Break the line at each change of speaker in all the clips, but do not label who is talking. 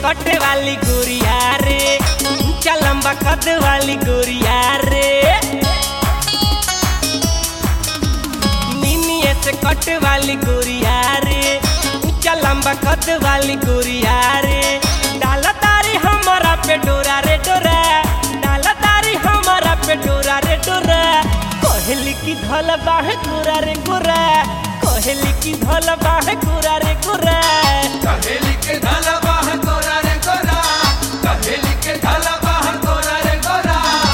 कटे वाली गोरिया रे ऊंचा लंबा कद वाली गोरिया रे नीनिए से कट वाली गोरिया रे ऊंचा लंबा कद वाली गोरिया रे डाला तारी हमारा पे डोरा रे डोरा डाला तारी हमारा पे डोरा रे डोरा कोहली की धल बाह गोरा रे गोरा कोहली की धल बाह गोरा रे गोरा
कहेली के धाला बाह गोरा रे गोरा कहेली के धाला बाह गोरा रे गोरा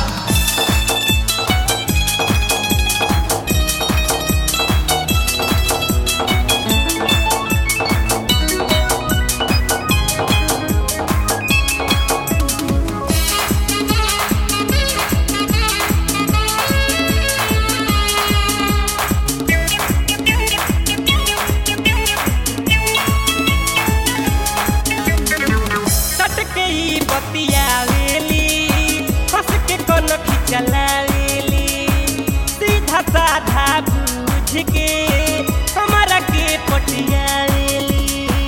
सट के ई बतियावेली हंस के कोन खिचलावेली सीधा साधा बूझ के हमारा के पटियावेली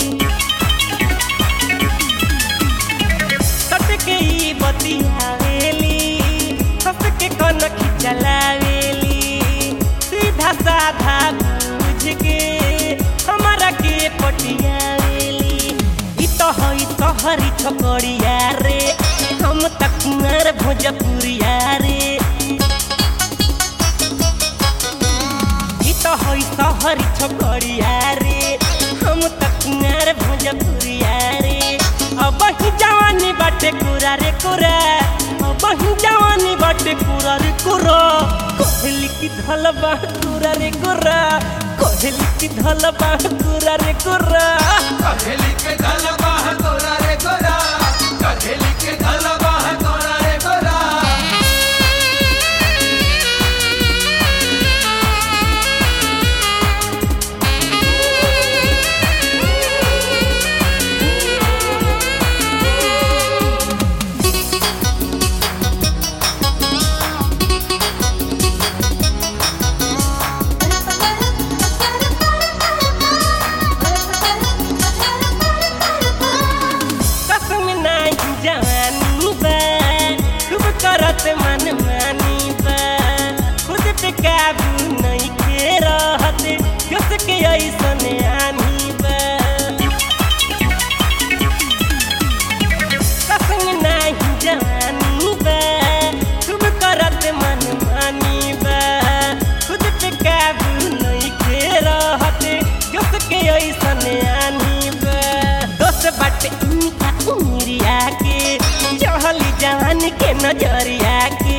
सट के ई बतियावेली हंस के कोन खिचलावेली सीधा साधा बूझ के हमारा के पटियावेली ई तो हई तोहरी छोकरिया रे हम त कुंवर भोजपुरिया रे ई तो हई तोहरी छोकरिया रे हम त कुंवर भोजपुरिया रे अब ही जवानी बाटे कुरा रे कुरा अब ही जवानी बाटे कुरा रे कुरा कोहली की धल बा कुरा रे कुरा कोहली की धल बा कुरा रे कुरा
कहेली के धाला बाह गोरा रे गोरा कहेली के धाला बाह गोरा रे गोरा
कसम नाही जवानी बा खूब करत मन मानी बा खुद पे काबू नहीं के रहत कस के ऐसन आनी बा कसम नाही जवानी बा खूब करत मन मानी बा खुद पे काबू नहीं के रहत कस के ऐसन आनी बा दोस्त बाटे इनका उमरिया के चढ़ली जवान के नजरिया के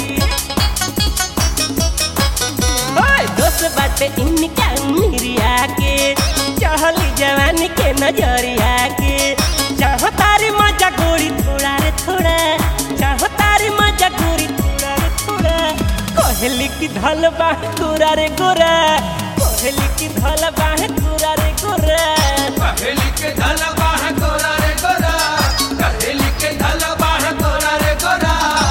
ओए दोस्त बाटे इनका उमरिया के चढ़ली जवान के नजरिया के चाहो तारी मजा गोरी थोड़ा रे थोड़ा चाहो तारी मजा गोरी थोड़ा रे थोड़ा कोहली की धल बाह गोरा रे गोरा कोहली की धल बाह गोरा रे गोरा
कहेली के धाला बाह गोरा रे गोरा कहेली के धाला बाह गोरा रे गोरा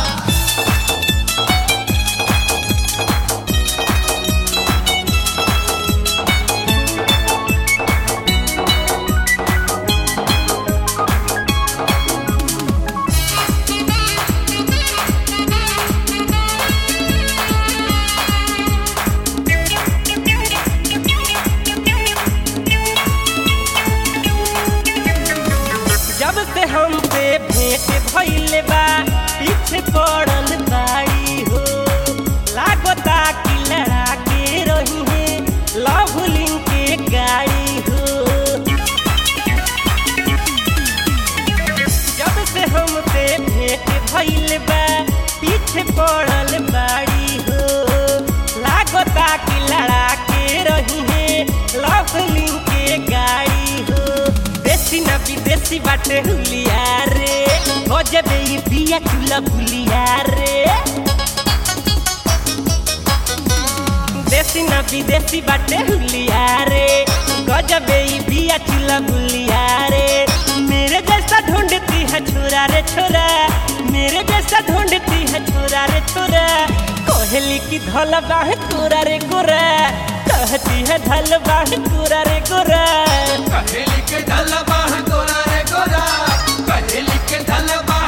जब से हम पे भेंट भइले बा पीछे पड़ल बाड़ी हो लागता कि लड़ा के रही है लवलिंग के गाड़ी हो जब से हम पे भेंट भइले बा पीछे पड़ल बाड़ी हो लागता कि लड़ा के रही है लवलिंग के गाड़ी हो देसी ना विदेशी बाटे हुलिया रे गजबे ई बिया चुला बुलिया रे देसी ना विदेशी बाटे हुलिया रे गजबे ई बिया चुला बुलिया रे मेरे जैसा ढूंढती है छोरा रे छोरा मेरे जैसा ढूंढती है छोरा रे छोरा कोहली की धल बाह कोरा रे गोरा कहती है धल बाह कोरा रे गोरा
कहेली के धाला बाह गोरा रे गोरा कहेली के धल बाह